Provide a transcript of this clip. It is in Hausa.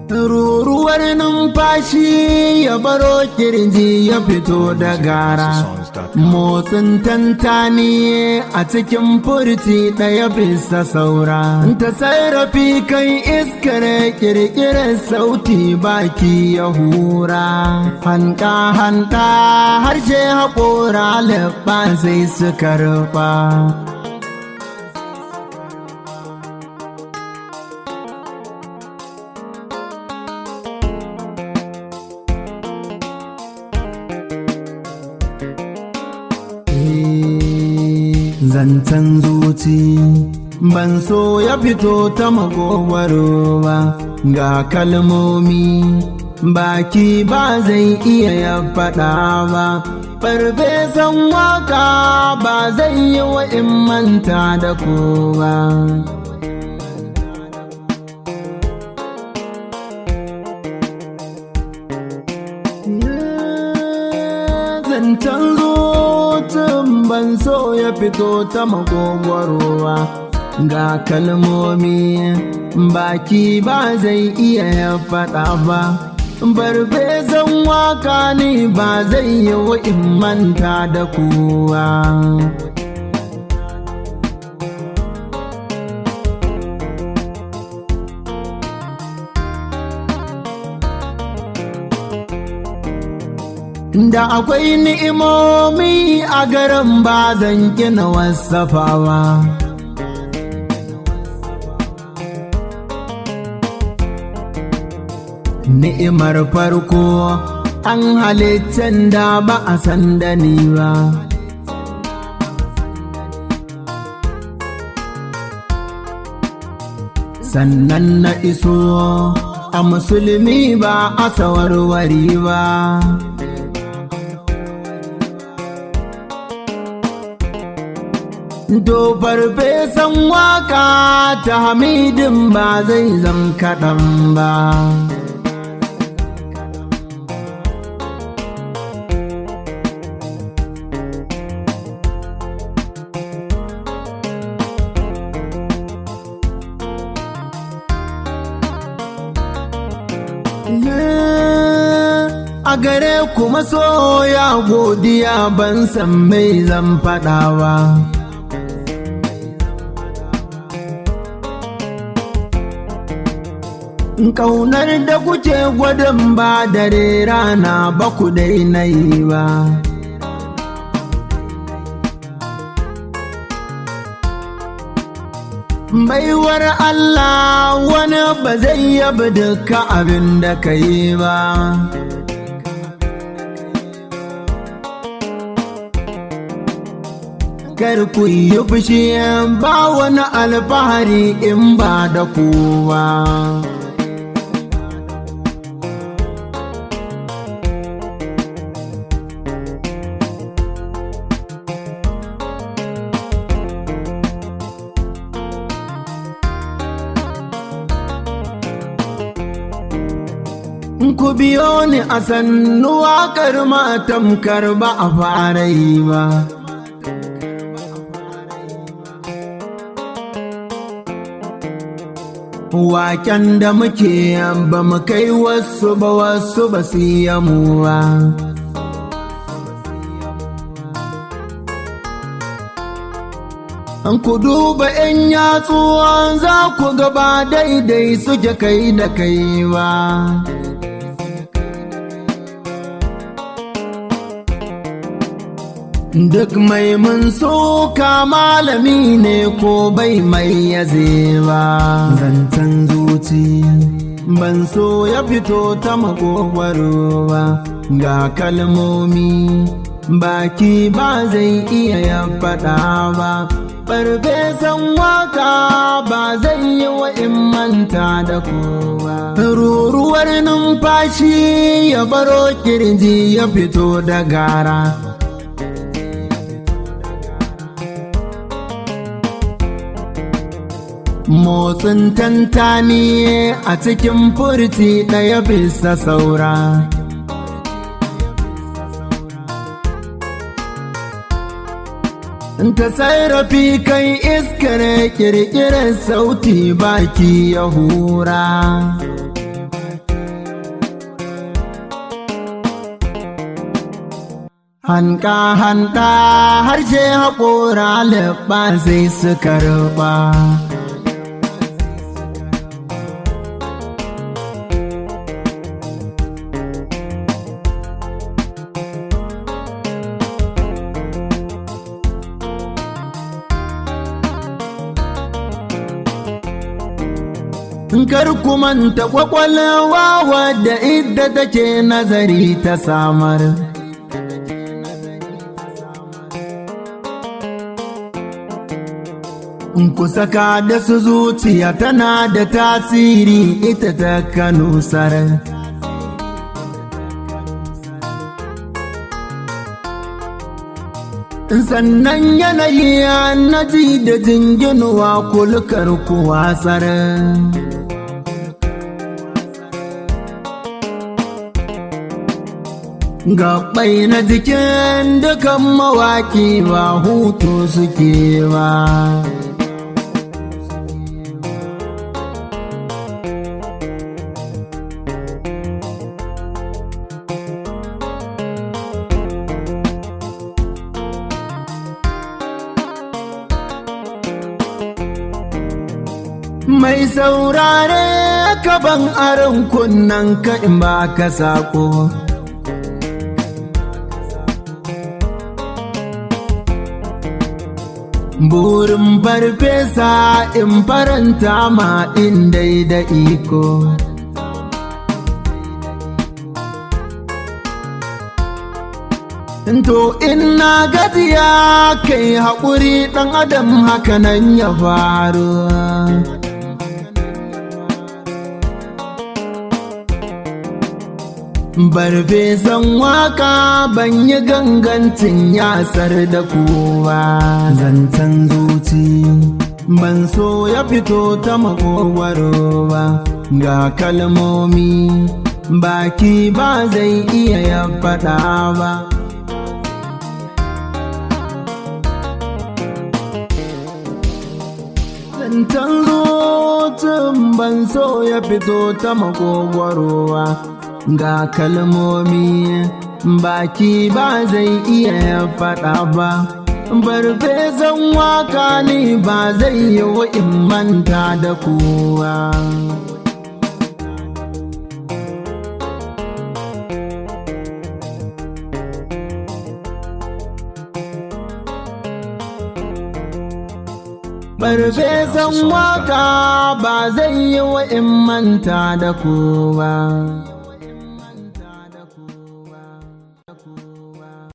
ruruwar numfashi ya baro kirji ya fito da gara motsin tantani a cikin furci ɗaya bisa saura ta sarrafi kan iskar kirkirar sauti baki ya hura hanta hanta harshe haƙora leɓa sai suka rufa zancen zuci ban so ya fito ta magogwaro ba ga kalmomi baki ba zai iya ya faɗa ba farfesan waka ba zai yi wa in manta da kowa zancen zucin ban so ya fito ta magogwarowa ga kalmomi baki ba zai iya ya faɗa ba barfesan waka ne ba zai yi wa in manta da kowa da akwai ni'imomi a garin ba zan gina wasafawa ni'imar farko an halittan da ba a san da ni ba sannan na iso a musulmi ba a sawarwari ba To farfesan waka ta hamidin ba zai zan kaɗan ba. A gare kuma soya godiya ban san mai zan faɗawa. Ƙaunar da kuke gwadon ba dare rana ba ku daina yi ba. Baiwar Allah wani ba zai yabi duka abin da ka yi ba. Kar ku yi fushi ba wani alfahari in ba da kowa. ku biyo ni a sannu waƙar matamkar ba a fara yi ba. Waken da muke ba mu kai wasu ba wasu ba su yi mu ba. An ku duba ‘yan yatsuwan za ku gaba daidai suke kai da kai ba. Duk mai mun soka malami ne ko bai mai yaze ba. Zancen zuci ban so ya fito ta makogwaro ba ga kalmomi baki ba zai iya ya faɗa ba. Farfesan waka ba zai yi wa in manta da kowa. Ruruwar numfashi ya baro kirji ya fito da gara. Motsin tantani a cikin furci ɗaya bisa saura. Ta sarrafi kan iskar kirkirar sauti baki ya hura. Hanka hanta harshe haƙora leɓa sai su karɓa. Kar ku manta kwakwalwa wadda idda take nazari ta samar. Ku saka da su zuciya tana da tasiri ita ta kanusar. Sannan yanayi na ji da jinginuwa kulkar kuwasar. Gaɓai na jikin dukan mawaƙi ba hutu suke ba. Mai saurare kaban aron kunnen ka in ba ka saƙo. Burin farfesa in faranta ma in dai da iko. To in na gajiya kai haƙuri ɗan adam hakanan ya faru. Barfesan waka ban yi gangancin yasar da kowa zancen zuci ban so ya fito ta makogwaro ba ga kalmomi baki ba zai iya ya faɗa ba. Zancen zucin ban so ya fito ta makogwaro ba. ga kalmomi baki ba zai iya faɗa ba barfesan waka ne ba zai yi in manta da kowa Barfesan waka ba zai yi in manta da kowa. Thank you.